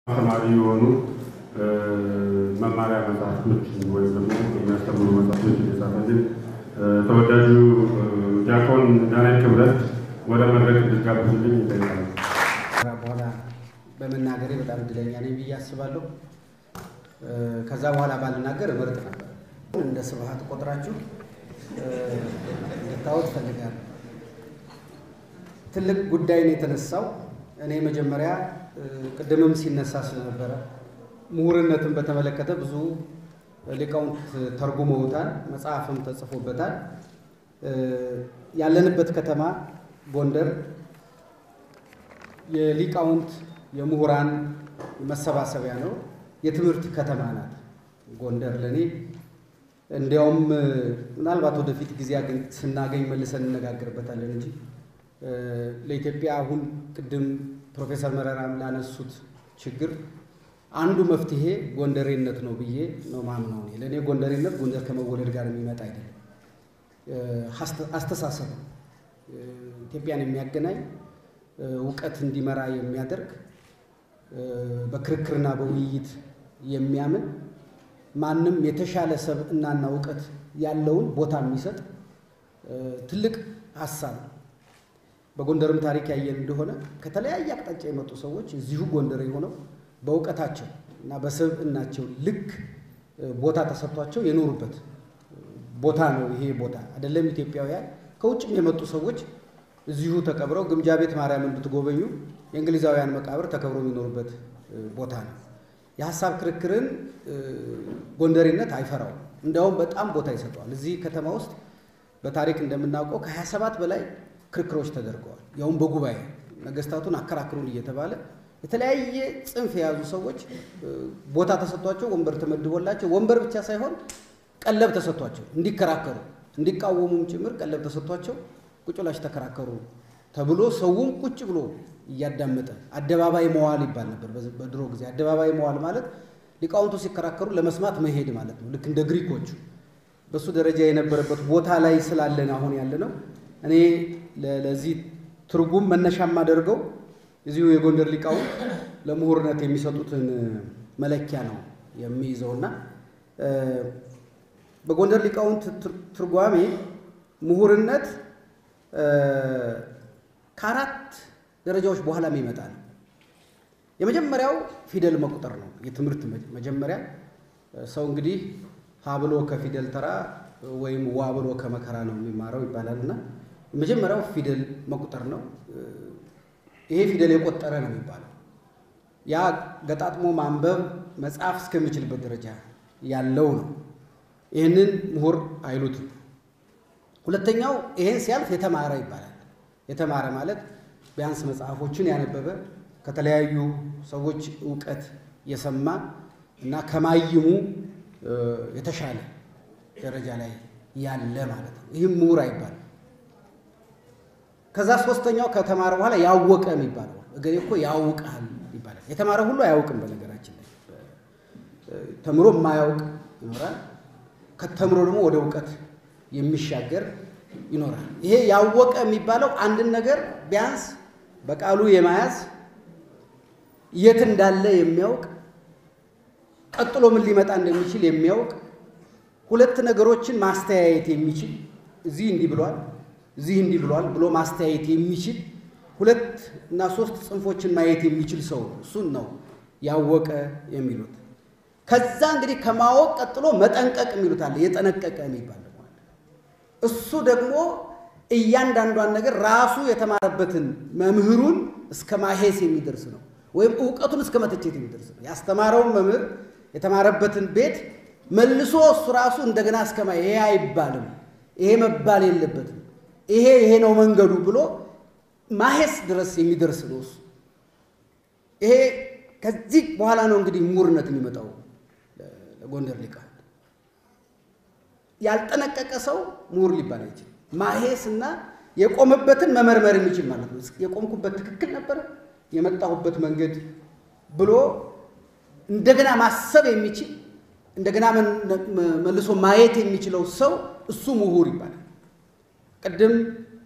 ተማሪ የሆኑ መማሪያ መጽሐፍቶችን ወይም ደግሞ የሚያስተምሩ መጽሐፍቶችን የጻፈልን ተወዳጁ ዲያቆን ዳንኤል ክብረት ወደ መድረክ እንድትጋብዙልኝ ይጠይቃል። በኋላ በመናገሬ በጣም እድለኛ ነኝ ብዬ አስባለሁ። ከዛ በኋላ ባልናገር እመርጥ ነበር። እንደ ስብሐት ቆጥራችሁ እንድታወት ፈልጋለሁ። ትልቅ ጉዳይ ነው የተነሳው። እኔ መጀመሪያ ቅድምም ሲነሳ ስለነበረ ምሁርነትን በተመለከተ ብዙ ሊቃውንት ተርጉመውታል፣ መጽሐፍም ተጽፎበታል። ያለንበት ከተማ ጎንደር የሊቃውንት የምሁራን መሰባሰቢያ ነው። የትምህርት ከተማ ናት ጎንደር ለእኔ። እንዲያውም ምናልባት ወደፊት ጊዜ ስናገኝ መልሰን እነጋገርበታለን እንጂ ለኢትዮጵያ አሁን ቅድም ፕሮፌሰር መረራም ላነሱት ችግር አንዱ መፍትሄ ጎንደሬነት ነው ብዬ ነው ማምነው። እኔ ለእኔ ጎንደሬነት ጎንደር ከመወለድ ጋር የሚመጣ አይደለም፣ አስተሳሰብ ነው። ኢትዮጵያን የሚያገናኝ እውቀት እንዲመራ የሚያደርግ በክርክርና በውይይት የሚያምን ማንም የተሻለ ሰብዕናና እውቀት ያለውን ቦታ የሚሰጥ ትልቅ ሀሳብ ነው። በጎንደርም ታሪክ ያየን እንደሆነ ከተለያየ አቅጣጫ የመጡ ሰዎች እዚሁ ጎንደር የሆነው በእውቀታቸው እና በሰብዕናቸው ልክ ቦታ ተሰጥቷቸው የኖሩበት ቦታ ነው። ይሄ ቦታ አይደለም ኢትዮጵያውያን ከውጭም የመጡ ሰዎች እዚሁ ተቀብረው ግምጃ ቤት ማርያምን ብትጎበኙ የእንግሊዛውያን መቃብር ተከብሮ የሚኖሩበት ቦታ ነው። የሀሳብ ክርክርን ጎንደሬነት አይፈራውም። እንዲያውም በጣም ቦታ ይሰጠዋል። እዚህ ከተማ ውስጥ በታሪክ እንደምናውቀው ከ27 በላይ ክርክሮች ተደርገዋል። ያውም በጉባኤ ነገስታቱን አከራክሩን እየተባለ የተለያየ ጽንፍ የያዙ ሰዎች ቦታ ተሰጥቷቸው ወንበር ተመድቦላቸው ወንበር ብቻ ሳይሆን ቀለብ ተሰጥቷቸው እንዲከራከሩ እንዲቃወሙም ጭምር ቀለብ ተሰጥቷቸው ቁጭ ብላችሁ ተከራከሩ ተብሎ ሰውም ቁጭ ብሎ እያዳመጠ አደባባይ መዋል ይባል ነበር በድሮ ጊዜ። አደባባይ መዋል ማለት ሊቃውንቱ ሲከራከሩ ለመስማት መሄድ ማለት ነው። ልክ እንደ ግሪኮቹ በእሱ ደረጃ የነበረበት ቦታ ላይ ስላለን አሁን ያለ ነው። እኔ ለዚህ ትርጉም መነሻ የማደርገው እዚሁ የጎንደር ሊቃውንት ለምሁርነት የሚሰጡትን መለኪያ ነው የሚይዘውና በጎንደር ሊቃውንት ትርጓሜ ምሁርነት ከአራት ደረጃዎች በኋላ የሚመጣ ነው። የመጀመሪያው ፊደል መቁጠር ነው። የትምህርት መጀመሪያ ሰው እንግዲህ ሀ ብሎ ከፊደል ተራ ወይም ዋ ብሎ ከመከራ ነው የሚማረው ይባላል እና የመጀመሪያው ፊደል መቁጠር ነው። ይሄ ፊደል የቆጠረ ነው የሚባለው። ያ ገጣጥሞ ማንበብ መጻፍ እስከሚችልበት ደረጃ ያለው ነው። ይህንን ምሁር አይሉትም። ሁለተኛው ይሄን ሲያልፍ የተማረ ይባላል። የተማረ ማለት ቢያንስ መጽሐፎችን ያነበበ ከተለያዩ ሰዎች እውቀት የሰማ እና ከማይሙ የተሻለ ደረጃ ላይ ያለ ማለት ነው። ይህም ምሁር አይባልም። ከዛ ሶስተኛው ከተማረ በኋላ ያወቀ የሚባለው እገሌ እኮ ያውቃል ይባላል። የተማረ ሁሉ አያውቅም። በነገራችን ላይ ተምሮ የማያውቅ ይኖራል። ከተምሮ ደግሞ ወደ እውቀት የሚሻገር ይኖራል። ይሄ ያወቀ የሚባለው አንድን ነገር ቢያንስ በቃሉ የመያዝ የት እንዳለ የሚያውቅ ቀጥሎ ምን ሊመጣ እንደሚችል የሚያውቅ ሁለት ነገሮችን ማስተያየት የሚችል እዚህ እንዲህ ብሏል እዚህ እንዲህ ብሏል ብሎ ማስተያየት የሚችል ሁለት እና ሶስት ጽንፎችን ማየት የሚችል ሰው እሱን ነው ያወቀ የሚሉት። ከዛ እንግዲህ ከማወቅ ቀጥሎ መጠንቀቅ የሚሉት አለ። የጠነቀቀ የሚባል እሱ ደግሞ እያንዳንዷን ነገር ራሱ የተማረበትን መምህሩን እስከ ማሄስ የሚደርስ ነው፣ ወይም እውቀቱን እስከ መተቸት የሚደርስ ነው። ያስተማረውን መምህር የተማረበትን ቤት መልሶ እሱ ራሱ እንደገና እስከ ማ ይሄ አይባልም፣ ይሄ መባል የለበትም ይሄ ይሄ ነው መንገዱ ብሎ ማሄስ ድረስ የሚደርስ ነው እሱ። ይሄ ከዚህ በኋላ ነው እንግዲህ ምሁርነት የሚመጣው ለጎንደር ሊቃውንት። ያልጠነቀቀ ሰው ምሁር ሊባል አይችልም። ማሄስ እና የቆመበትን መመርመር የሚችል ማለት ነው። የቆምኩበት ትክክል ነበረ የመጣሁበት መንገድ ብሎ እንደገና ማሰብ የሚችል እንደገና መልሶ ማየት የሚችለው ሰው እሱ ምሁር ይባላል። ቅድም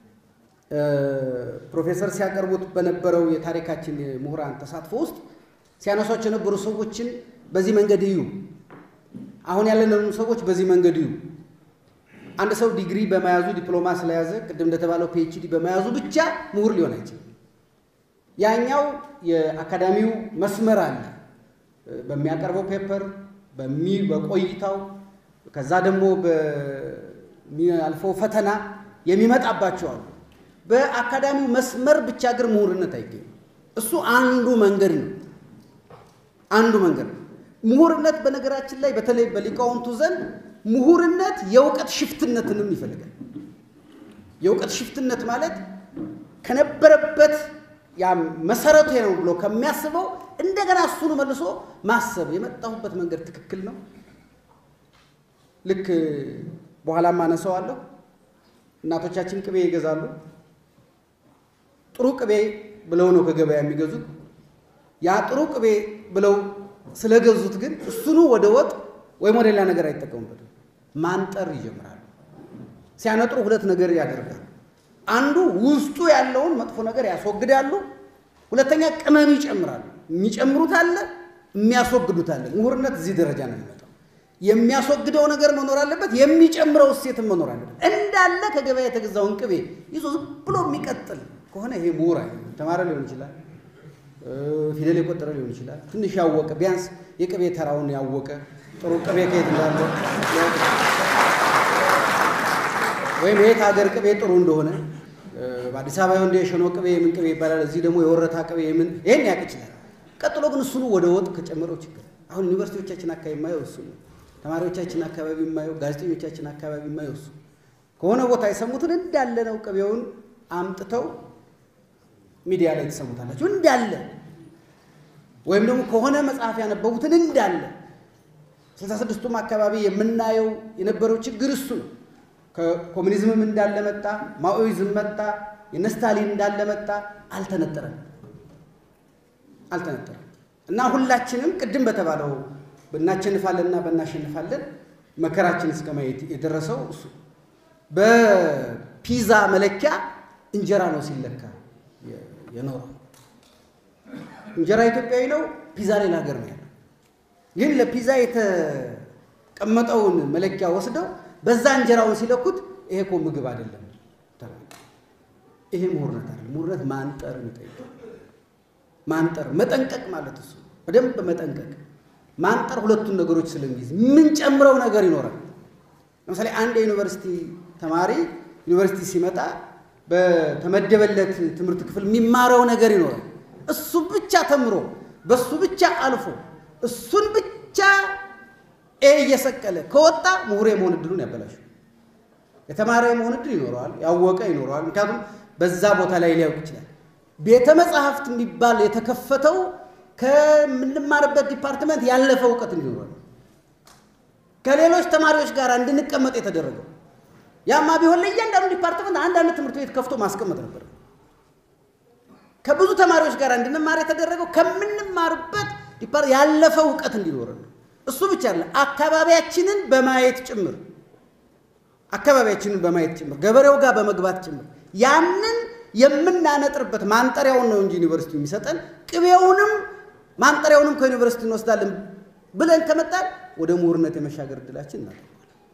ፕሮፌሰር ሲያቀርቡት በነበረው የታሪካችን የምሁራን ተሳትፎ ውስጥ ሲያነሷቸው የነበሩ ሰዎችን በዚህ መንገድ እዩ፣ አሁን ያለንን ሰዎች በዚህ መንገድ እዩ። አንድ ሰው ዲግሪ በመያዙ ዲፕሎማ ስለያዘ ቅድም እንደተባለው ፒኤችዲ በመያዙ ብቻ ምሁር ሊሆን አይችልም። ያኛው የአካዳሚው መስመር አለ በሚያቀርበው ፔፐር በቆይታው ከዛ ደግሞ በሚያልፈው ፈተና የሚመጣባቸው አሉ። በአካዳሚው መስመር ብቻ ግን ምሁርነት አይገኝም። እሱ አንዱ መንገድ ነው። አንዱ መንገድ ነው። ምሁርነት በነገራችን ላይ በተለይ በሊቃውንቱ ዘንድ ምሁርነት የእውቀት ሽፍትነትንም ይፈልጋል። የእውቀት ሽፍትነት ማለት ከነበረበት ያ መሰረቱ ነው ብሎ ከሚያስበው እንደገና እሱን መልሶ ማሰብ የመጣሁበት መንገድ ትክክል ነው። ልክ በኋላም አነሳዋለሁ። እናቶቻችን ቅቤ ይገዛሉ። ጥሩ ቅቤ ብለው ነው ከገበያ የሚገዙት። ያ ጥሩ ቅቤ ብለው ስለገዙት ግን እሱኑ ወደ ወጥ ወይም ወደ ሌላ ነገር አይጠቀሙበትም። ማንጠር ይጀምራሉ። ሲያነጥሩ ሁለት ነገር ያደርጋሉ። አንዱ ውስጡ ያለውን መጥፎ ነገር ያስወግዳሉ። ሁለተኛ ቅመም ይጨምራሉ። የሚጨምሩት አለ፣ የሚያስወግዱት አለ። ምሁርነት እዚህ ደረጃ ነው የሚመጣው። የሚያስወግደው ነገር መኖር አለበት፣ የሚጨምረው እሴትም መኖር አለበት። እንዳለ ከገበያ የተገዛውን ቅቤ ይዞ ዝም ብሎ የሚቀጥል ከሆነ ይሄ ምሁር አይደለም። ተማረ ሊሆን ይችላል፣ ፊደል የቆጠረ ሊሆን ይችላል። ትንሽ ያወቀ ቢያንስ የቅቤ ተራውን ያወቀ ጥሩ ቅቤ ከየት እንዳለ ወይም የት ሀገር ቅቤ ጥሩ እንደሆነ በአዲስ አበባ እንደ የሸኖ ቅቤ የምን ቅቤ ይባላል፣ እዚህ ደግሞ የወረታ ቅቤ የምን ይሄን ያውቅ ይችላል። ቀጥሎ ግን እሱኑ ወደ ወጥ ከጨመረው ችግር አሁን ዩኒቨርሲቲዎቻችን አካባቢ የማየው እሱ ነው። ተማሪዎቻችን አካባቢ የማየው፣ ጋዜጠኞቻችን አካባቢ የማየው እሱ ከሆነ ቦታ የሰሙትን እንዳለ ነው ቅቤውን አምጥተው ሚዲያ ላይ ትሰሙታላችሁ እንዳለ ወይም ደግሞ ከሆነ መጽሐፍ ያነበቡትን እንዳለ ስልሳ ስድስቱም አካባቢ የምናየው የነበረው ችግር እሱ ነው። ከኮሚኒዝምም እንዳለ መጣ፣ ማኦይዝም መጣ፣ የነ ስታሊን እንዳለ መጣ። አልተነጠረም አልተነጠረም እና ሁላችንም ቅድም በተባለው በእናሸንፋለንና በእናሸንፋለን መከራችን እስከ ማየት የደረሰው እሱ በፒዛ መለኪያ እንጀራ ነው ሲለካ የኖረው። እንጀራ ኢትዮጵያዊ ነው፣ ፒዛ ሌላ ሀገር ነው ያለው። ግን ለፒዛ የተቀመጠውን መለኪያ ወስደው በዛ እንጀራውን ሲለኩት ይሄ እኮ ምግብ አይደለም ተባለ። ይሄ ምሁርነት አይደለም። ምሁርነት ማንጠር ይጠይቃል። ማንጠር መጠንቀቅ ማለት እሱ በደንብ መጠንቀቅ። ማንጠር ሁለቱን ነገሮች ስለሚይዝ የምንጨምረው ነገር ይኖራል። ለምሳሌ አንድ የዩኒቨርሲቲ ተማሪ ዩኒቨርሲቲ ሲመጣ በተመደበለት ትምህርት ክፍል የሚማረው ነገር ይኖራል። እሱ ብቻ ተምሮ በሱ ብቻ አልፎ እሱን ብቻ ኤ እየሰቀለ ከወጣ ምሁር የመሆን እድሉን ያበላሹ። የተማረ የመሆን እድል ይኖረዋል፣ ያወቀ ይኖረዋል። ምክንያቱም በዛ ቦታ ላይ ሊያውቅ ይችላል። ቤተ መጽሐፍት የሚባል የተከፈተው ከምንማርበት ዲፓርትመንት ያለፈ እውቀት እንዲኖረን ከሌሎች ተማሪዎች ጋር እንድንቀመጥ የተደረገው ያማ ቢሆን ለእያንዳንዱ ዲፓርትመንት አንዳንድ ትምህርት ቤት ከፍቶ ማስቀመጥ ነበር። ከብዙ ተማሪዎች ጋር እንድንማር የተደረገው ከምንማርበት ያለፈ እውቀት እንዲኖረን ነው። እሱ ብቻ አለ አካባቢያችንን በማየት ጭምር አካባቢያችንን በማየት ጭምር ገበሬው ጋር በመግባት ጭምር ያንን የምናነጥርበት ማንጠሪያውን ነው እንጂ ዩኒቨርሲቲ የሚሰጠን ቅቤውንም ማንጠሪያውንም ከዩኒቨርሲቲ እንወስዳለን ብለን ከመጣን ወደ ምሁርነት የመሻገር እድላችን እናደርገዋለን።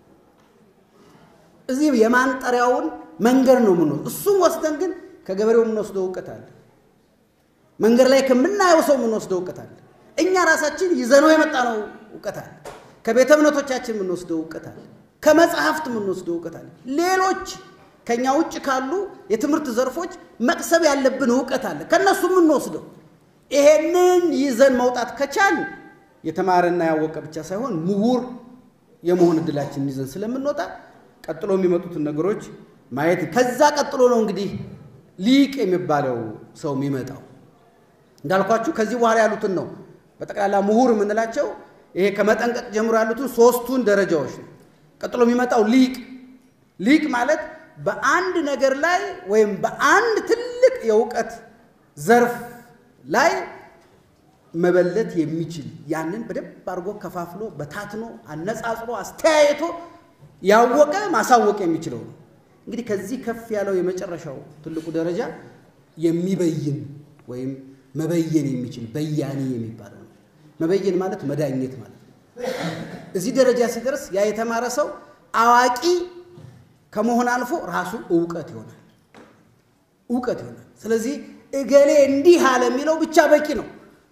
እዚህ የማንጠሪያውን መንገድ ነው የምንወስድ። እሱም ወስደን ግን ከገበሬው የምንወስደው እውቀት አለ። መንገድ ላይ ከምናየው ሰው የምንወስደው እውቀት አለ። እኛ ራሳችን ይዘነው የመጣ ነው እውቀት አለ። ከቤተ እምነቶቻችን የምንወስደው እውቀት አለ። ከመጽሐፍት የምንወስደው እውቀት አለ። ሌሎች ከኛ ውጭ ካሉ የትምህርት ዘርፎች መቅሰብ ያለብን እውቀት አለ። ከእነሱ የምንወስደው ይሄንን ይዘን መውጣት ከቻል የተማረና ያወቀ ብቻ ሳይሆን ምሁር የመሆን እድላችንን ይዘን ስለምንወጣ ቀጥሎ የሚመጡትን ነገሮች ማየት ከዛ ቀጥሎ ነው እንግዲህ ሊቅ የሚባለው ሰው የሚመጣው። እንዳልኳችሁ ከዚህ በኋላ ያሉትን ነው በጠቅላላ ምሁር የምንላቸው ይሄ ከመጠንቀቅ ጀምሮ ያሉትን ሶስቱን ደረጃዎች ነው። ቀጥሎ የሚመጣው ሊቅ ሊቅ ማለት በአንድ ነገር ላይ ወይም በአንድ ትልቅ የእውቀት ዘርፍ ላይ መበለት የሚችል ያንን በደንብ አድርጎ ከፋፍሎ በታትኖ አነጻጽሮ አስተያየቶ ያወቀ ማሳወቅ የሚችለው ነው። እንግዲህ ከዚህ ከፍ ያለው የመጨረሻው ትልቁ ደረጃ የሚበይን ወይም መበየን የሚችል በያኔ የሚባለው ነው። መበየን ማለት መዳኘት ማለት ነው። እዚህ ደረጃ ሲደርስ ያ የተማረ ሰው አዋቂ ከመሆን አልፎ ራሱ እውቀት ይሆናል እውቀት ይሆናል። ስለዚህ እገሌ እንዲህ አለ የሚለው ብቻ በቂ ነው።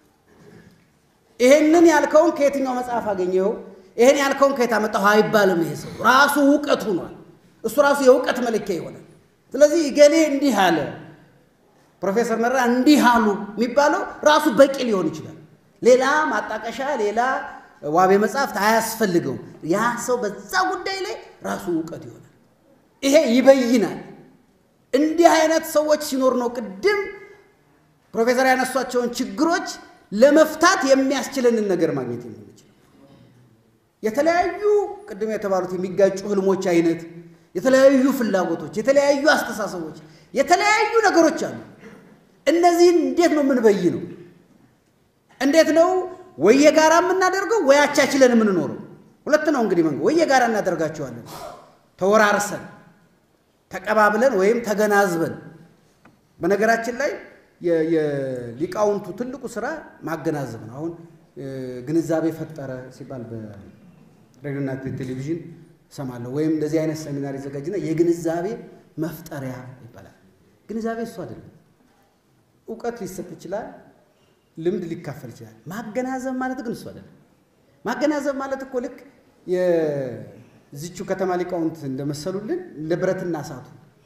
ይሄንን ያልከውን ከየትኛው መጽሐፍ አገኘኸው? ይሄን ያልከውን ከየት አመጣሁ አይባልም። ይሄ ሰው ራሱ እውቀት ሆኗል። እሱ ራሱ የእውቀት መለኪያ ይሆናል። ስለዚህ እገሌ እንዲህ አለ፣ ፕሮፌሰር መረራ እንዲህ አሉ የሚባለው ራሱ በቂ ሊሆን ይችላል። ሌላ ማጣቀሻ፣ ሌላ ዋቤ መጽሐፍት አያስፈልገውም። ያ ሰው በዛ ጉዳይ ላይ ራሱ እውቀት ይሆናል። ይሄ ይበይናል። እንዲህ አይነት ሰዎች ሲኖር ነው ቅድም ፕሮፌሰር ያነሷቸውን ችግሮች ለመፍታት የሚያስችለንን ነገር ማግኘት የምንችል። የተለያዩ ቅድም የተባሉት የሚጋጩ ህልሞች አይነት፣ የተለያዩ ፍላጎቶች፣ የተለያዩ አስተሳሰቦች፣ የተለያዩ ነገሮች አሉ። እነዚህን እንዴት ነው የምንበይነው? እንዴት ነው ወይ የጋራ የምናደርገው ወይ አቻችለን የምንኖረው? ሁለት ነው እንግዲህ መንገድ። ወይ የጋራ እናደርጋቸዋለን ተወራርሰን ተቀባብለን ወይም ተገናዝበን። በነገራችን ላይ የሊቃውንቱ ትልቁ ስራ ማገናዘብ ነው። አሁን ግንዛቤ ፈጠረ ሲባል በሬዲዮና ቴሌቪዥን እሰማለሁ። ወይም እንደዚህ አይነት ሰሚናር ይዘጋጅና የግንዛቤ መፍጠሪያ ይባላል። ግንዛቤ እሱ አይደለም። እውቀት ሊሰጥ ይችላል፣ ልምድ ሊካፈል ይችላል። ማገናዘብ ማለት ግን እሱ አይደለም። ማገናዘብ ማለት እኮ ልክ የዚቹ ከተማ ሊቃውንት እንደመሰሉልን እንደ ብረትና እሳቱ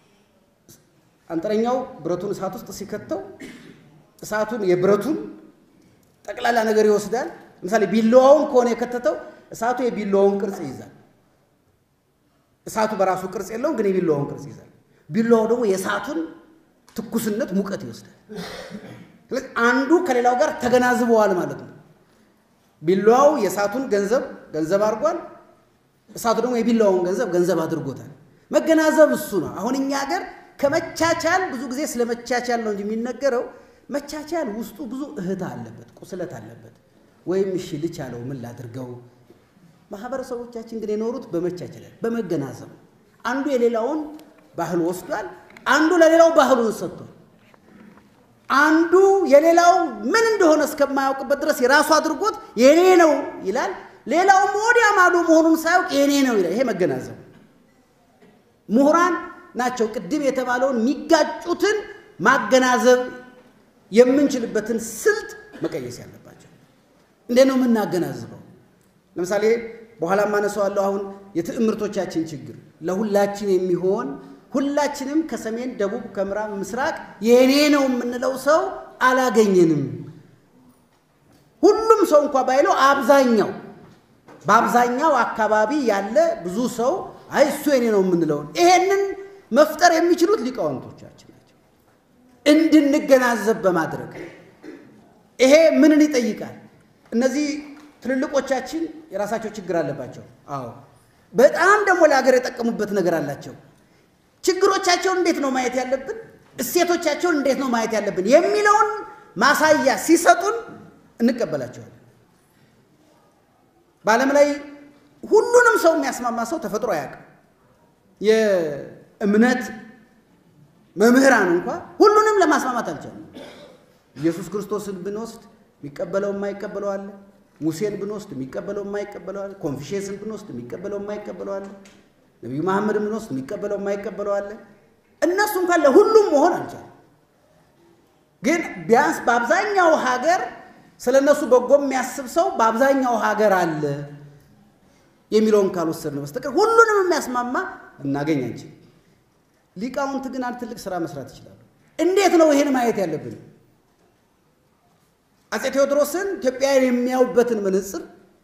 አንጥረኛው ብረቱን እሳት ውስጥ ሲከተው እሳቱን የብረቱን ጠቅላላ ነገር ይወስዳል። ለምሳሌ ቢላዋውን ከሆነ የከተተው እሳቱ የቢላዋውን ቅርጽ ይይዛል። እሳቱ በራሱ ቅርጽ የለውም፣ ግን የቢላዋውን ቅርጽ ይይዛል። ቢላዋው ደግሞ የእሳቱን ትኩስነት፣ ሙቀት ይወስዳል። ስለዚህ አንዱ ከሌላው ጋር ተገናዝበዋል ማለት ነው። ቢላዋው የእሳቱን ገንዘብ ገንዘብ አድርጓል። እሳቱ ደግሞ የቢላዋውን ገንዘብ ገንዘብ አድርጎታል። መገናዘብ እሱ ነው። አሁን እኛ ሀገር ከመቻቻል ብዙ ጊዜ ስለ መቻቻል ነው እንጂ የሚነገረው መቻቻል ውስጡ ብዙ እህት አለበት፣ ቁስለት አለበት። ወይም እሺ ልቻለው ምን ላድርገው። ማህበረሰቦቻችን ግን የኖሩት በመቻቻል በመገናዘብ አንዱ የሌላውን ባህል ወስዷል፣ አንዱ ለሌላው ባህሉን ሰጥቷል። አንዱ የሌላው ምን እንደሆነ እስከማያውቅበት ድረስ የራሱ አድርጎት የኔ ነው ይላል። ሌላውም ወዲያ ማዶ መሆኑን ሳያውቅ የኔ ነው ይላል። ይሄ መገናዘብ ምሁራን ናቸው ቅድም የተባለውን የሚጋጩትን ማገናዘብ የምንችልበትን ስልት መቀየስ ያለባቸው። እንዴት ነው የምናገናዝበው? ለምሳሌ በኋላ ማነሳዋለሁ። አሁን የትዕምርቶቻችን ችግር ለሁላችን የሚሆን ሁላችንም ከሰሜን ደቡብ፣ ከምዕራብ፣ ምስራቅ የኔ ነው የምንለው ሰው አላገኘንም። ሁሉም ሰው እንኳ ባይለው አብዛኛው በአብዛኛው አካባቢ ያለ ብዙ ሰው አይ እሱ የኔ ነው የምንለውን ይሄንን መፍጠር የሚችሉት ሊቃውንቶቻችን ናቸው። እንድንገናዘብ በማድረግ ይሄ ምንን ይጠይቃል? እነዚህ ትልልቆቻችን የራሳቸው ችግር አለባቸው። አዎ፣ በጣም ደግሞ ለሀገር የጠቀሙበት ነገር አላቸው። ችግሮቻቸውን እንዴት ነው ማየት ያለብን፣ እሴቶቻቸውን እንዴት ነው ማየት ያለብን የሚለውን ማሳያ ሲሰጡን እንቀበላቸዋለን። በዓለም ላይ ሁሉንም ሰው የሚያስማማ ሰው ተፈጥሮ አያውቅም። የእምነት መምህራን እንኳ ሁሉንም ለማስማማት አልቻሉም። ኢየሱስ ክርስቶስን ብንወስድ የሚቀበለው የማይቀበለው አለ። ሙሴን ብንወስድ የሚቀበለው የማይቀበለው አለ። ኮንፊሽየስን ብንወስድ የሚቀበለው የማይቀበለው አለ። ነቢዩ መሐመድን ብንወስድ የሚቀበለው የማይቀበለው አለ። እነሱ እንኳን ለሁሉም መሆን አልቻሉም። ግን ቢያንስ በአብዛኛው ሀገር ስለ እነሱ በጎ የሚያስብ ሰው በአብዛኛው ሀገር አለ የሚለውን ካልወሰድን በስተቀር ሁሉንም የሚያስማማ እናገኝ አንችል። ሊቃውንት ግን አንድ ትልቅ ስራ መስራት ይችላሉ። እንዴት ነው ይሄን ማየት ያለብን? አፄ ቴዎድሮስን ኢትዮጵያን የሚያዩበትን መነጽር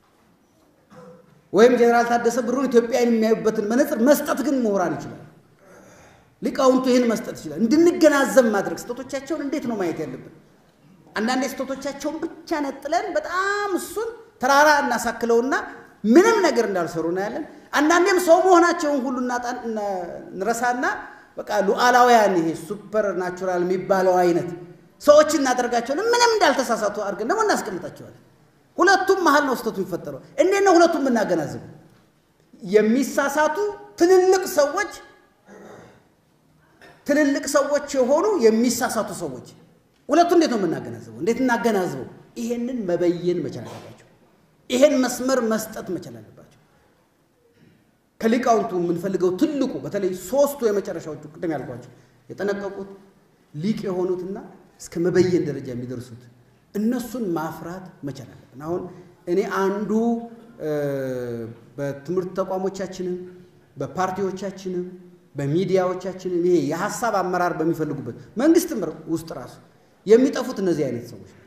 ወይም ጀኔራል ታደሰ ብሩን ኢትዮጵያን የሚያዩበትን መነጽር መስጠት ግን ምሁራን ይችላል። ሊቃውንቱ ይህን መስጠት ይችላል። እንድንገናዘብ ማድረግ ስህተቶቻቸውን እንዴት ነው ማየት ያለብን? አንዳንዴ ስህተቶቻቸውን ብቻ ነጥለን በጣም እሱን ተራራ እናሳክለውና ምንም ነገር እንዳልሰሩ እናያለን። አንዳንዴም ሰው መሆናቸውን ሁሉ እንረሳና በቃ ሉዓላውያን ይሄ ሱፐር ናቹራል የሚባለው አይነት ሰዎች እናደርጋቸውን ምንም እንዳልተሳሳቱ አድርገን ደግሞ እናስቀምጣቸዋለን። ሁለቱም መሀል ነው ስህተቱ የሚፈጠረው። እንዴት ነው ሁለቱም የምናገናዝበው? የሚሳሳቱ ትልልቅ ሰዎች ትልልቅ ሰዎች የሆኑ የሚሳሳቱ ሰዎች ሁለቱ እንዴት ነው የምናገናዝበው? እንዴት እናገናዝበው? ይሄንን መበየን መቻል አለባቸው። ይሄን መስመር መስጠት መቻል አለባቸው። ከሊቃውንቱ የምንፈልገው ትልቁ በተለይ ሶስቱ የመጨረሻዎቹ ቅድም ያልኳቸው የጠነቀቁት ሊቅ የሆኑትና እስከ መበየን ደረጃ የሚደርሱት እነሱን ማፍራት መቻል አለብን። አሁን እኔ አንዱ በትምህርት ተቋሞቻችንም በፓርቲዎቻችንም በሚዲያዎቻችንም ይሄ የሀሳብ አመራር በሚፈልጉበት መንግስትም ውስጥ ራሱ የሚጠፉት እነዚህ አይነት ሰዎች ናቸው።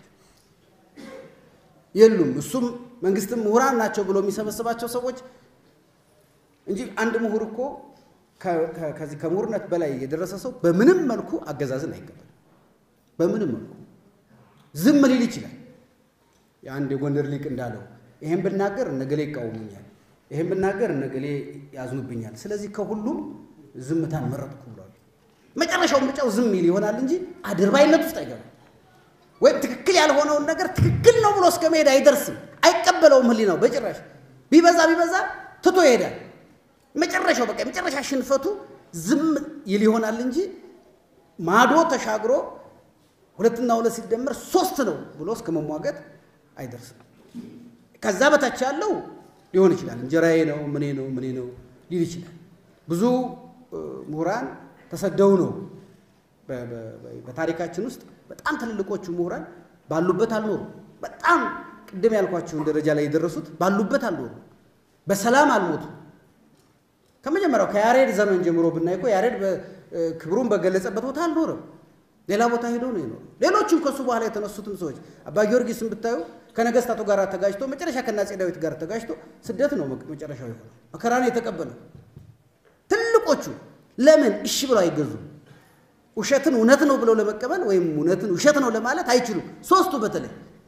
የሉም። እሱም መንግስትም ምሁራን ናቸው ብሎ የሚሰበስባቸው ሰዎች እንጂ አንድ ምሁር እኮ ከዚህ ከምሁርነት በላይ የደረሰ ሰው በምንም መልኩ አገዛዝን አይቀበልም። በምንም መልኩ ዝም ሊል ይችላል። የአንድ የጎንደር ሊቅ እንዳለው ይሄን ብናገር እነገሌ ይቃወሙኛል፣ ይሄን ብናገር እነገሌ ያዝኑብኛል። ስለዚህ ከሁሉም ዝምታን መረጥኩ ብሏል። መጨረሻው ምርጫው ዝም ይል ይሆናል እንጂ አድርባይነት ውስጥ አይገባም። ወይም ትክክል ያልሆነውን ነገር ትክክል ነው ብሎ እስከ መሄድ አይደርስም። አይቀበለውም ህሊናው በጭራሽ። ቢበዛ ቢበዛ ትቶ ይሄዳል። መጨረሻው በቃ የመጨረሻ ሽንፈቱ ዝም ይል ይሆናል እንጂ ማዶ ተሻግሮ ሁለትና ሁለት ሲደመር ሶስት ነው ብሎ እስከ መሟገት አይደርስም። ከዛ በታች ያለው ሊሆን ይችላል። እንጀራዬ ነው ምኔ ነው ምኔ ነው ሊል ይችላል። ብዙ ምሁራን ተሰደው ነው በታሪካችን ውስጥ በጣም ትልልቆቹ ምሁራን ባሉበት አልኖሩ። በጣም ቅድም ያልኳቸውን ደረጃ ላይ የደረሱት ባሉበት አልኖሩ፣ በሰላም አልሞቱ። ከመጀመሪያው ከያሬድ ዘመን ጀምሮ ብናይ እኮ ያሬድ ክብሩን በገለጸበት ቦታ አልኖረም። ሌላ ቦታ ሄዶ ነው የኖረው። ሌሎችም ከሱ በኋላ የተነሱትም ሰዎች አባ ጊዮርጊስን ብታዩ ከነገስታቱ ጋር ተጋጅቶ መጨረሻ ከአፄ ዳዊት ጋር ተጋጅቶ ስደት ነው መጨረሻው የሆነው። መከራን የተቀበለው ትልቆቹ ለምን እሺ ብለው አይገዙም? ውሸትን እውነት ነው ብለው ለመቀበል ወይም እውነትን ውሸት ነው ለማለት አይችሉም። ሶስቱ በተለይ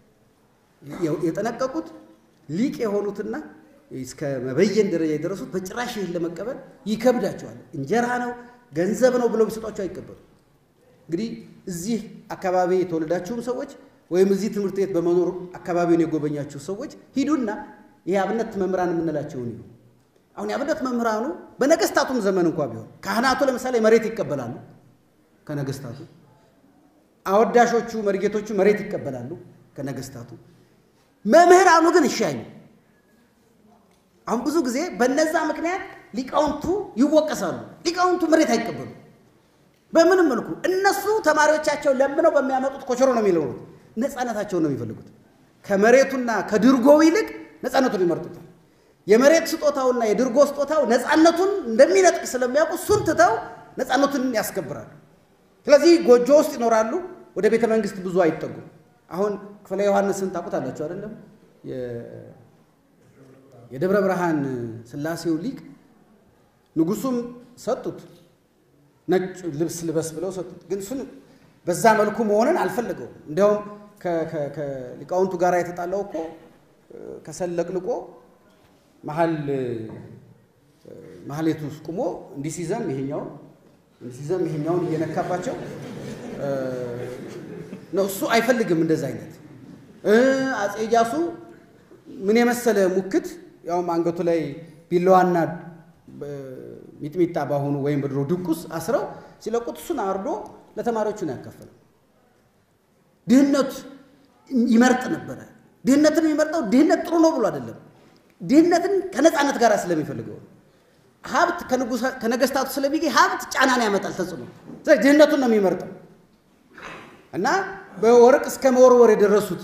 የጠነቀቁት ሊቅ የሆኑትና እስከ መበየን ደረጃ የደረሱት በጭራሽ ይህን ለመቀበል ይከብዳቸዋል። እንጀራ ነው ገንዘብ ነው ብለው ቢሰጧቸው አይቀበሉ። እንግዲህ እዚህ አካባቢ የተወለዳችሁም ሰዎች ወይም እዚህ ትምህርት ቤት በመኖር አካባቢውን የጎበኛችሁ ሰዎች ሂዱና ይህ አብነት መምህራን የምንላቸውን ይሁ አሁን የአብነት መምህራኑ በነገስታቱም ዘመን እንኳ ቢሆን ካህናቱ ለምሳሌ መሬት ይቀበላሉ ከነገስታቱ። አወዳሾቹ መርጌቶቹ መሬት ይቀበላሉ ከነገስታቱ። መምህራኑ ግን እሺ አይሉ። አሁን ብዙ ጊዜ በነዛ ምክንያት ሊቃውንቱ ይወቀሳሉ። ሊቃውንቱ መሬት አይቀበሉ በምንም መልኩ። እነሱ ተማሪዎቻቸው ለምነው በሚያመጡት ኮቸሮ ነው የሚለውሩት። ነፃነታቸውን ነው የሚፈልጉት። ከመሬቱና ከድርጎው ይልቅ ነፃነቱን ይመርጡታል። የመሬት ስጦታውና የድርጎ ስጦታው ነፃነቱን እንደሚነጥቅ ስለሚያውቁ እሱን ትተው ነፃነቱን ያስከብራሉ። ስለዚህ ጎጆ ውስጥ ይኖራሉ። ወደ ቤተ መንግስት ብዙ አይጠጉም። አሁን ክፍለ ዮሐንስን ታውቁታላችሁ አይደለም? የደብረ ብርሃን ስላሴው ሊቅ ንጉሱም ሰጡት፣ ነጭ ልብስ ልበስ ብለው ሰጡት። ግን እሱን በዛ መልኩ መሆንን አልፈለገውም። እንዲያውም ከሊቃውንቱ ጋር የተጣላው እኮ ከሰለቅልቆ መሀል ማህሌቱ ውስጥ ቁሞ እንዲህ ሲዘም ይሄኛውን እንዲህ ሲዘም ይሄኛውን እየነካባቸው ነው። እሱ አይፈልግም እንደዛ አይነት። አፄ ኢያሱ ምን የመሰለ ሙክት ያውም አንገቱ ላይ ቢላዋና ሚጥሚጣ ባሆኑ ወይም በድሮ ድቁስ አስረው ሲለቁት እሱን አርዶ ለተማሪዎቹ ነው ያካፈለው። ድህነት ይመርጥ ነበረ። ድህነትን የሚመርጠው ድህነት ጥሩ ነው ብሎ አይደለም። ድህነትን ከነፃነት ጋር ስለሚፈልገው ሀብት ከነገስታቱ ስለሚገኝ ሀብት ጫናን ያመጣል ተጽዕኖ። ስለዚህ ድህነቱን ነው የሚመርጠው እና በወርቅ እስከ መወርወር የደረሱት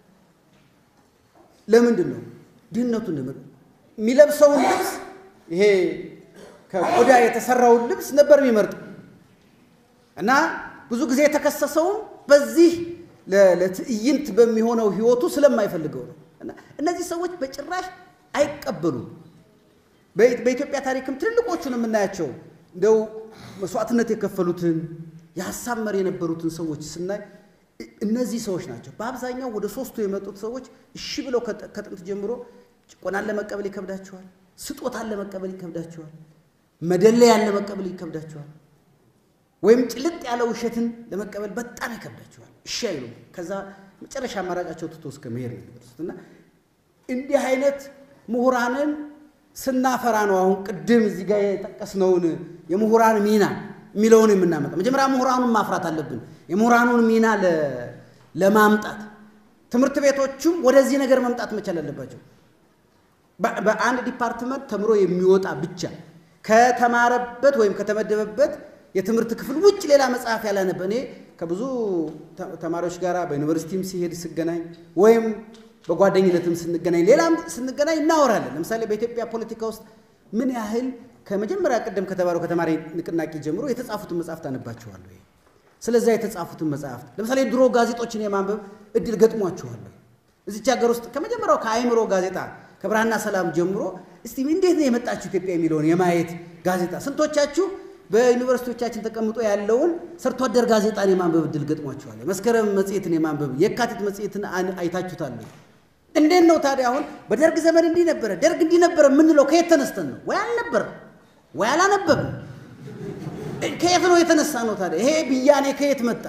ለምንድን ነው? ድህነቱን ነው የሚለብሰውን ልብስ ይሄ ከቆዳ የተሰራውን ልብስ ነበር የሚመርጠው እና ብዙ ጊዜ የተከሰሰውም በዚህ ለትዕይንት በሚሆነው ህይወቱ ስለማይፈልገው ነው። እና እነዚህ ሰዎች በጭራሽ አይቀበሉም። በኢትዮጵያ ታሪክም ትልልቆቹን የምናያቸው እንደው መስዋዕትነት የከፈሉትን የሀሳብ መሪ የነበሩትን ሰዎች ስናይ እነዚህ ሰዎች ናቸው። በአብዛኛው ወደ ሶስቱ የመጡት ሰዎች እሺ ብለው ከጥንት ጀምሮ ጭቆናን ለመቀበል ይከብዳቸዋል። ስጦታን ለመቀበል ይከብዳቸዋል። መደለያን ለመቀበል ይከብዳቸዋል። ወይም ጭልጥ ያለ ውሸትን ለመቀበል በጣም ይከብዳቸዋል። እሺ አይሉም። ከዛ መጨረሻ አማራጫቸው ትቶ እስከ መሄድ ነው የሚደርሱት እና እንዲህ አይነት ምሁራንን ስናፈራ ነው አሁን ቅድም እዚህ ጋር የጠቀስነውን የምሁራን ሚና የሚለውን የምናመጣ። መጀመሪያ ምሁራኑን ማፍራት አለብን። የምሁራኑን ሚና ለማምጣት ትምህርት ቤቶቹም ወደዚህ ነገር መምጣት መቻል አለባቸው። በአንድ ዲፓርትመንት ተምሮ የሚወጣ ብቻ ከተማረበት ወይም ከተመደበበት የትምህርት ክፍል ውጭ ሌላ መጽሐፍ ያላነበ እኔ ከብዙ ተማሪዎች ጋር በዩኒቨርሲቲም ሲሄድ ስገናኝ ወይም በጓደኝነትም ስንገናኝ ሌላም ስንገናኝ እናወራለን። ለምሳሌ በኢትዮጵያ ፖለቲካ ውስጥ ምን ያህል ከመጀመሪያ ቀደም ከተባለው ከተማሪ ንቅናቄ ጀምሮ የተጻፉትን መጽሐፍት አነባችኋለሁ። ስለዚያ የተጻፉትን መጽሐፍት ለምሳሌ ድሮ ጋዜጦችን የማንበብ እድል ገጥሟችኋለሁ። እዚች ሀገር ውስጥ ከመጀመሪያው ከአእምሮ ጋዜጣ ከብርሃንና ሰላም ጀምሮ እስቲ እንዴት ነው የመጣችሁ ኢትዮጵያ የሚለውን የማየት ጋዜጣ ስንቶቻችሁ በዩኒቨርሲቲዎቻችን ተቀምጦ ያለውን ሰርቶ አደር ጋዜጣን የማንበብ እድል ገጥሟችኋል? መስከረም መጽሔትን የማንበብ የካቲት መጽሔትን አይታችሁታል? እንዴት ነው ታዲያ አሁን በደርግ ዘመን እንዲህ ነበረ፣ ደርግ እንዲህ ነበረ የምንለው ከየት ተነስተን ነው? ወይ አልነበር ወይ አላነበብም። ከየት ነው የተነሳ ነው ታዲያ? ይሄ ብያኔ ከየት መጣ?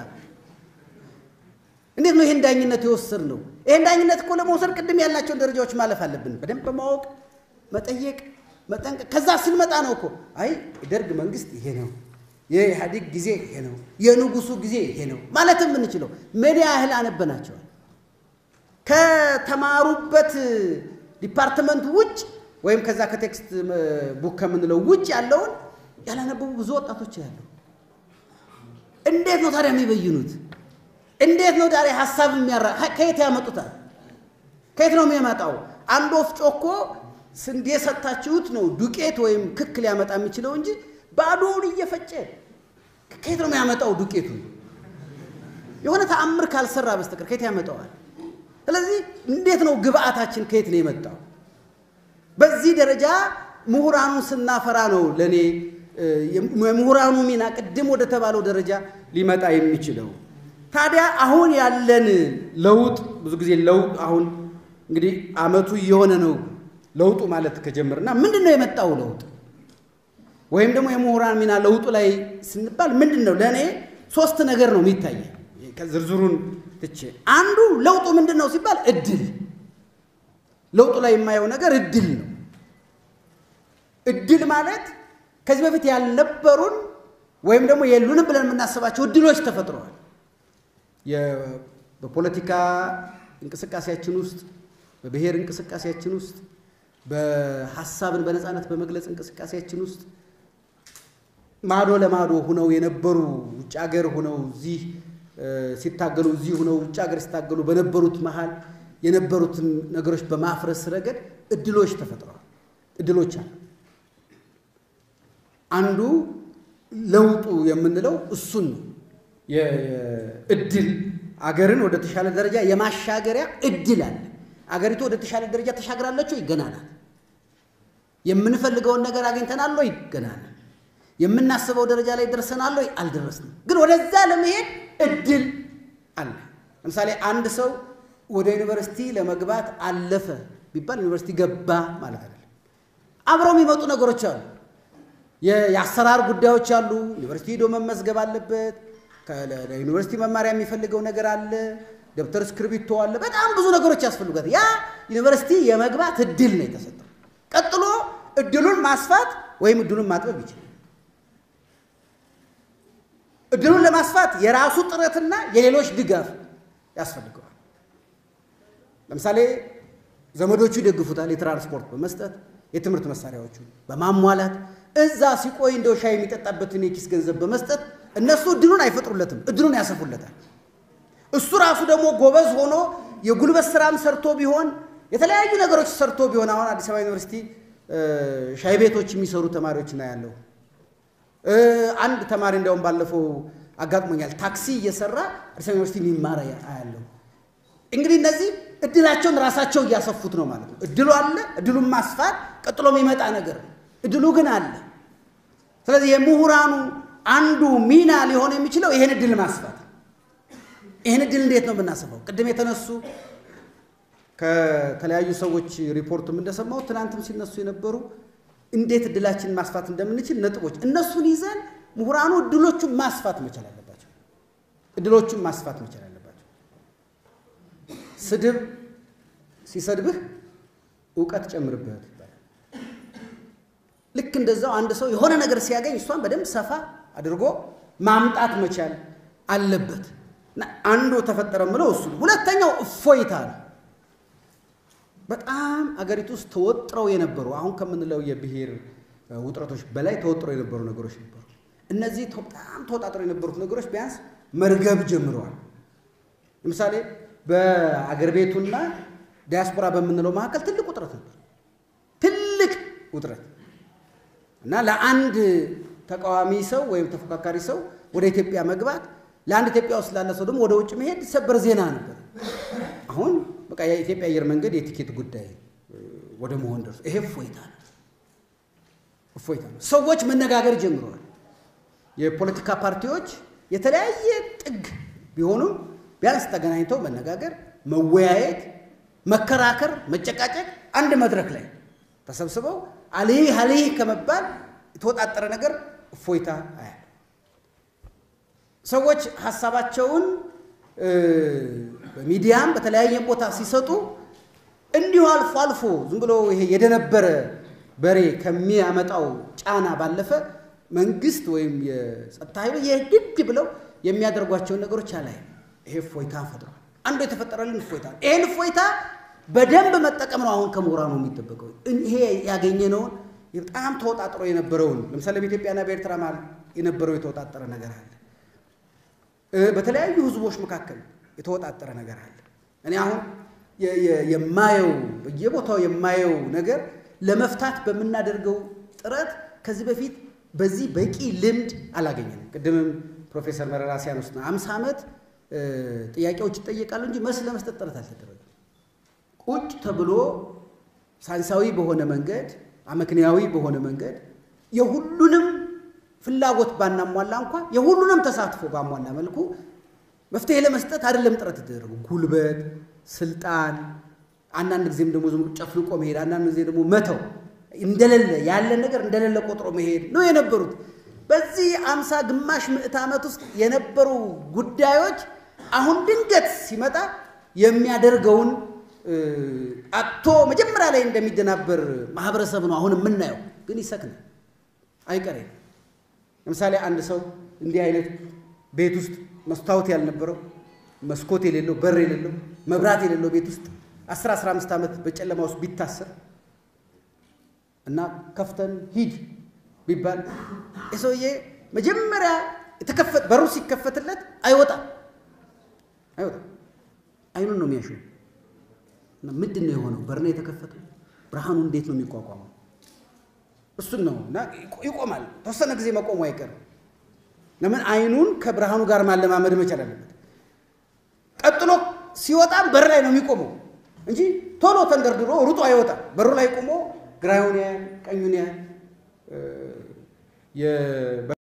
እንዴት ነው ይሄን ዳኝነት የወሰድ ነው? ይሄን ዳኝነት እኮ ለመውሰድ ቅድም ያላቸውን ደረጃዎች ማለፍ አለብን። በደንብ በማወቅ መጠየቅ፣ መጠንቀቅ። ከዛ ስንመጣ ነው እኮ አይ ደርግ መንግስት ይሄ ነው፣ የኢህአዴግ ጊዜ ይሄ ነው፣ የንጉሱ ጊዜ ይሄ ነው ማለት የምንችለው ምን ያህል አነበናቸዋል? ከተማሩበት ዲፓርትመንት ውጭ ወይም ከዛ ከቴክስት ቡክ ከምንለው ውጭ ያለውን ያላነበቡ ብዙ ወጣቶች ያለው። እንዴት ነው ታዲያ የሚበይኑት? እንዴት ነው ታዲያ ሀሳብ የሚያራ ከየት ያመጡታል? ከየት ነው የሚያመጣው? አንድ ወፍጮ እኮ ስንዴ ሰጥታችሁት ነው ዱቄት ወይም ክክ ሊያመጣ የሚችለው እንጂ ባዶውን እየፈጨ ከየት ነው የሚያመጣው ዱቄቱን? የሆነ ተአምር ካልሰራ በስተቀር ከየት ያመጣዋል? ስለዚህ እንዴት ነው ግብአታችን ከየት ነው የመጣው? በዚህ ደረጃ ምሁራኑን ስናፈራ ነው ለእኔ የምሁራኑ ሚና ቅድም ወደ ተባለው ደረጃ ሊመጣ የሚችለው። ታዲያ አሁን ያለን ለውጥ ብዙ ጊዜ ለውጥ አሁን እንግዲህ አመቱ እየሆነ ነው ለውጡ ማለት ከጀመርና ምንድን ነው የመጣው ለውጥ ወይም ደግሞ የምሁራን ሚና ለውጡ ላይ ስንባል ምንድን ነው? ለእኔ ሶስት ነገር ነው የሚታየ ዝርዝሩን ትቼ አንዱ ለውጡ ምንድን ነው ሲባል እድል ለውጡ ላይ የማየው ነገር እድል ነው። እድል ማለት ከዚህ በፊት ያልነበሩን ወይም ደግሞ የሉንም ብለን የምናስባቸው እድሎች ተፈጥረዋል። በፖለቲካ እንቅስቃሴያችን ውስጥ፣ በብሔር እንቅስቃሴያችን ውስጥ፣ በሀሳብን በነፃነት በመግለጽ እንቅስቃሴያችን ውስጥ ማዶ ለማዶ ሁነው የነበሩ ውጭ ሀገር ሁነው እዚህ ሲታገሉ እዚህ ሁነው ውጭ ሀገር ሲታገሉ በነበሩት መሃል የነበሩትን ነገሮች በማፍረስ ረገድ እድሎች ተፈጥረዋል። እድሎች አሉ። አንዱ ለውጡ የምንለው እሱን ነው። እድል አገርን ወደ ተሻለ ደረጃ የማሻገሪያ እድል አለ። አገሪቱ ወደ ተሻለ ደረጃ ተሻግራለች ወይ? ገና ናት። የምንፈልገውን ነገር አግኝተናል ወይ? ገና ናት። የምናስበው ደረጃ ላይ ደርሰናል ወይ? አልደረስንም። ግን ወደዛ ለመሄድ እድል አለ። ለምሳሌ አንድ ሰው ወደ ዩኒቨርሲቲ ለመግባት አለፈ ቢባል ዩኒቨርሲቲ ገባ ማለት አይደለም። አብረው የሚመጡ ነገሮች አሉ። የአሰራር ጉዳዮች አሉ። ዩኒቨርሲቲ ሄዶ መመዝገብ አለበት። ለዩኒቨርሲቲ መማሪያ የሚፈልገው ነገር አለ። ደብተር እስክርቢቶ አለ። በጣም ብዙ ነገሮች ያስፈልጋል። ያ ዩኒቨርሲቲ የመግባት እድል ነው የተሰጠው። ቀጥሎ እድሉን ማስፋት ወይም እድሉን ማጥበብ ይችላል። እድሉን ለማስፋት የራሱ ጥረትና የሌሎች ድጋፍ ያስፈልገዋል። ለምሳሌ ዘመዶቹ ይደግፉታል፣ የትራንስፖርት በመስጠት የትምህርት መሳሪያዎቹ በማሟላት እዛ ሲቆይ እንደው ሻይ የሚጠጣበትን የኪስ ገንዘብ በመስጠት እነሱ እድሉን አይፈጥሩለትም፣ እድሉን ያሰፉለታል። እሱ ራሱ ደግሞ ጎበዝ ሆኖ የጉልበት ስራም ሰርቶ ቢሆን የተለያዩ ነገሮች ሰርቶ ቢሆን አሁን አዲስ አበባ ዩኒቨርሲቲ ሻይ ቤቶች የሚሰሩ ተማሪዎች ና ያለው አንድ ተማሪ እንዲያውም ባለፈው አጋጥሞኛል። ታክሲ እየሰራ አዲስ አበባ ዩኒቨርሲቲ የሚማር አያለው። እንግዲህ እነዚህ እድላቸውን ራሳቸው እያሰፉት ነው ማለት ነው። እድሉ አለ። እድሉን ማስፋት ቀጥሎ የሚመጣ ነገር ነው። እድሉ ግን አለ። ስለዚህ የምሁራኑ አንዱ ሚና ሊሆን የሚችለው ይሄን እድል ማስፋት። ይህን እድል እንዴት ነው የምናስበው? ቅድም የተነሱ ከተለያዩ ሰዎች ሪፖርትም እንደሰማሁት ትናንትም ሲነሱ የነበሩ እንዴት እድላችንን ማስፋት እንደምንችል ነጥቦች፣ እነሱን ይዘን ምሁራኑ እድሎቹን ማስፋት መቻል አለባቸው። እድሎቹን ማስፋት መቻል አለባቸው። ስድብ ሲሰድብህ እውቀት ጨምርበት ይባላል። ልክ እንደዛው አንድ ሰው የሆነ ነገር ሲያገኝ እሷን በደንብ ሰፋ አድርጎ ማምጣት መቻል አለበት እና አንዱ ተፈጠረ ምለው እሱ ነው። ሁለተኛው እፎይታ ነው። በጣም አገሪቱ ውስጥ ተወጥረው የነበሩ አሁን ከምንለው የብሔር ውጥረቶች በላይ ተወጥረው የነበሩ ነገሮች ነበሩ። እነዚህ በጣም ተወጣጥረው የነበሩት ነገሮች ቢያንስ መርገብ ጀምረዋል። ለምሳሌ በአገር ቤቱና ዲያስፖራ በምንለው መካከል ትልቅ ውጥረት ነበር። ትልቅ ውጥረት እና ለአንድ ተቃዋሚ ሰው ወይም ተፎካካሪ ሰው ወደ ኢትዮጵያ መግባት ለአንድ ኢትዮጵያ ውስጥ ላለ ሰው ደግሞ ወደ ውጭ መሄድ ሰበር ዜና ነበር። አሁን በቃ የኢትዮጵያ አየር መንገድ የቲኬት ጉዳይ ወደ መሆን ደርሶ ይሄ እፎይታ ነው። እፎይታ ነው። ሰዎች መነጋገር ጀምረዋል። የፖለቲካ ፓርቲዎች የተለያየ ጥግ ቢሆኑም ቢያንስ ተገናኝተው መነጋገር፣ መወያየት፣ መከራከር፣ መጨቃጨቅ አንድ መድረክ ላይ ተሰብስበው አልህ አልህ ከመባል የተወጣጠረ ነገር እፎይታ አያል ሰዎች ሀሳባቸውን በሚዲያም በተለያየ ቦታ ሲሰጡ እንዲሁ አልፎ አልፎ ዝም ብሎ ይሄ የደነበረ በሬ ከሚያመጣው ጫና ባለፈ መንግስት ወይም የጸጥታ ኃይሉ የግድ ብለው የሚያደርጓቸውን ነገሮች አላይ። ይሄ እፎይታ ፈጥሯል። አንዱ የተፈጠረልን እፎይታ ነው። ይሄን እፎይታ በደንብ መጠቀም ነው አሁን ከምሁራኑ የሚጠበቀው። ይሄ ያገኘነውን በጣም ተወጣጥሮ የነበረውን ለምሳሌ በኢትዮጵያና በኤርትራ መሀል የነበረው የተወጣጠረ ነገር አለ። በተለያዩ ህዝቦች መካከል የተወጣጠረ ነገር አለ። እኔ አሁን የማየው በየቦታው የማየው ነገር ለመፍታት በምናደርገው ጥረት ከዚህ በፊት በዚህ በቂ ልምድ አላገኘንም። ቅድምም ፕሮፌሰር መረራ ሲያነሱ ነው አምሳ ዓመት ጥያቄዎች ይጠየቃሉ እንጂ መልስ ለመስጠት ጥረት አልተደረገም። ቁጭ ተብሎ ሳይንሳዊ በሆነ መንገድ አመክንያዊ በሆነ መንገድ የሁሉንም ፍላጎት ባናሟላ እንኳ የሁሉንም ተሳትፎ ባሟላ መልኩ መፍትሄ ለመስጠት አይደለም ጥረት የተደረጉ ጉልበት፣ ስልጣን፣ አንዳንድ ጊዜም ደግሞ ዝም ጨፍልቆ መሄድ፣ አንዳንድ ጊዜ ደግሞ መተው እንደሌለ ያለን ነገር እንደሌለ ቆጥሮ መሄድ ነው የነበሩት። በዚህ አምሳ ግማሽ ምዕት ዓመት ውስጥ የነበሩ ጉዳዮች አሁን ድንገት ሲመጣ የሚያደርገውን አቶ መጀመሪያ ላይ እንደሚደናበር ማህበረሰብ ነው አሁን የምናየው። ግን ይሰክናል፣ አይቀሬ። ለምሳሌ አንድ ሰው እንዲህ አይነት ቤት ውስጥ መስታወት ያልነበረው መስኮት የሌለው በር የሌለው መብራት የሌለው ቤት ውስጥ 10 15 ዓመት በጨለማ ውስጥ ቢታሰር እና ከፍተን ሂድ ቢባል የሰውዬ መጀመሪያ የተከፈት በሩ ሲከፈትለት አይወጣም አይወጣም። አይኑን ነው የሚያሸው። እና ምንድን ነው የሆነው? በር ነው የተከፈተው። ብርሃኑ እንዴት ነው የሚቋቋመው? እሱን ነው እና ይቆማል። ተወሰነ ጊዜ መቆሙ አይቀርም። ለምን አይኑን ከብርሃኑ ጋር ማለማመድ መቻል አለበት። ቀጥሎ ሲወጣም በር ላይ ነው የሚቆመው እንጂ ቶሎ ተንደርድሮ ሩጦ አይወጣም። በሩ ላይ ቆሞ ግራዩን ያያል፣ ቀኙን ያያል።